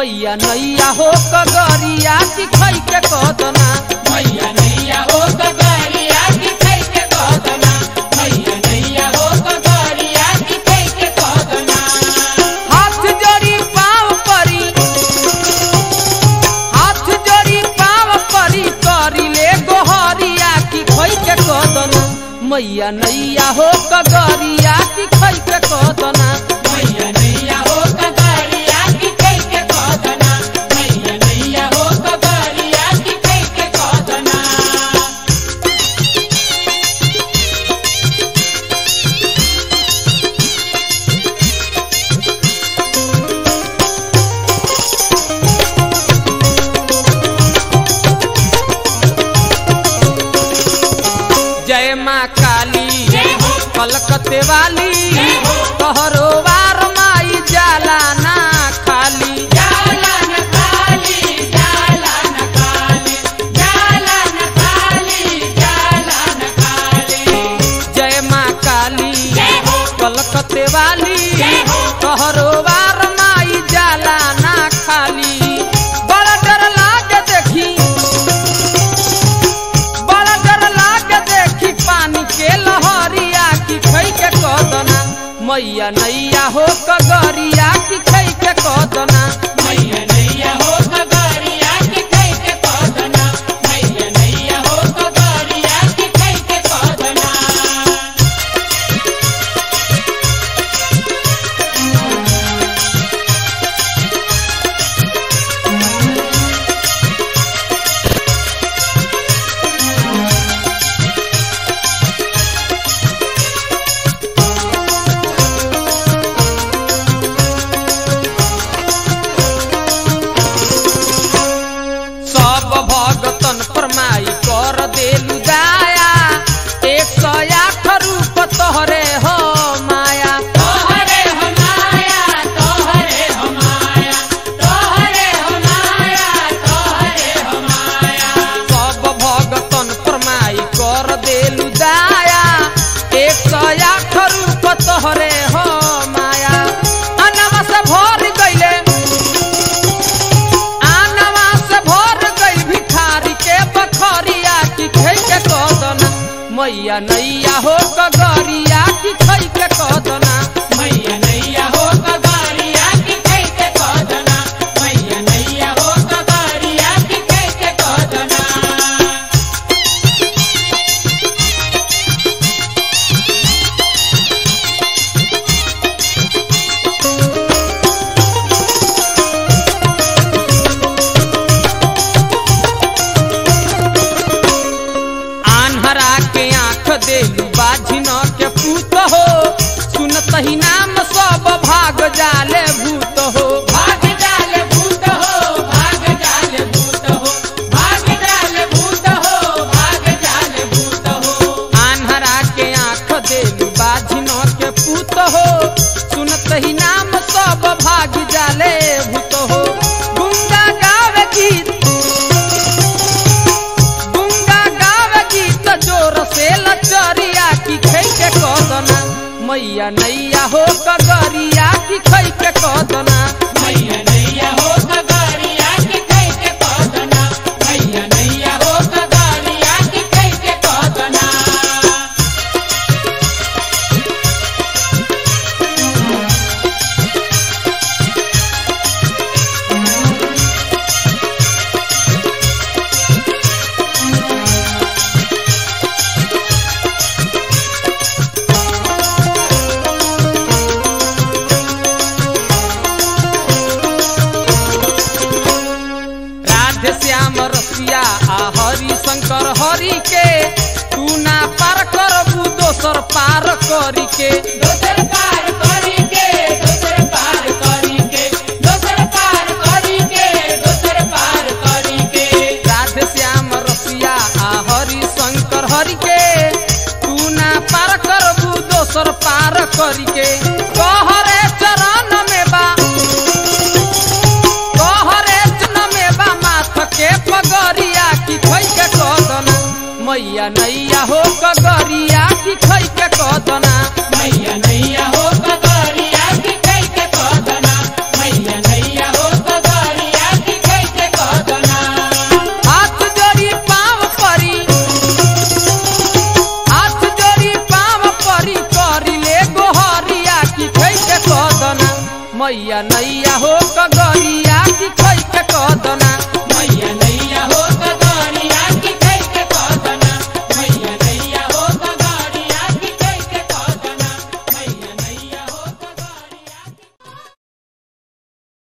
मैया नैया हो कगरिया की खई के कदना मैया नैया हो कगरिया की खै के कदना मैया नैया हो कगरिया की खै के कदना हाथ जोड़ी पाँव परी हाथ जोड़ी पाँव परी करी ले गोहरिया की खई के कदना मैया नैया हो कगरिया की खई के कदना मैया नैया हो कगरिया की खै के कदना मैया नैया हो कगरिया की खै के कदना जय माँ काली जय हो। कलकत्ते वाली जय हो। तोहरो वार माई जाला ना खाली जाला न खाली जाला न खाली जाला न खाली जाला न खाली जय माँ काली जय हो। कलकत्ते वाली जय हो। तोहरो वार माई जाला ना खाली बड़ा डर लागे देखी बड़ा डर लागे देखी पानी के लहरिया की खई के कदना मैया नैया हो कगरिया की खई के कदना मैया नैया हो कगरिया की खै के कदना मैया नैया हो कगरिया की खै के कदना सब भगतन फरमाई कर देलु दाया एक सौ आठ रूप तोहरे हो माया तोहरे हो माया तोहरे हो माया तोहरे हो माया तोहरे हो माया सब भगतन फरमाई कर देलु दाया एक सौ आठ रूप तोहरे हो माया अनवा से भर गईले आनवा से भर गई भिखारी के बखरिया की खई के कदना मैया नैया हो कगरिया की खई के कदना मैया नैया हो कगरिया की खै के कदना मैया नैया हो कगरिया की खै के कदना आन्हरा के आंख देलू बाझिन के पूत हो सुनत ही नाम सब भाग जाले भूत हो भाग जाल भूत हो भाग जाल भूत हो भाग जाल भूत हो भाग जाल भूत हो आन्हरा के आंख देलू बाझिन के पूत हो सुनत ही नाम सब भाग जाले भूत हो गुंगा गावे गीत गुंगा गावे गीत जोर से लचरिया की खई के कदना मैया नैया हो कगरिया की खई के कदना मैया नैया हो कगरिया की खै के कदना मैया नैया हो कगरिया की खै के कदना राधे श्याम रसिया आ हरि शंकर हरि के तू ना पार करबू दोसर पार करी के दोसर पार करी के दोसर पार करी के दोसर पार करी के दोसर पार करी के राधे श्याम रसिया आ हरि शंकर हरि के तू ना पार करबू दोसर पार करी के कहरे चरण में बा कहरे चरण में बा माथ के पगरिया की खई के कदना मैया नैया हो कगरिया की खई के कदना मैया नैया हो कगरिया की खै के कदना मैया नैया हो कगरिया मैया नैया हो कगरिया की खै के कदना मैया नैया हो कगरिया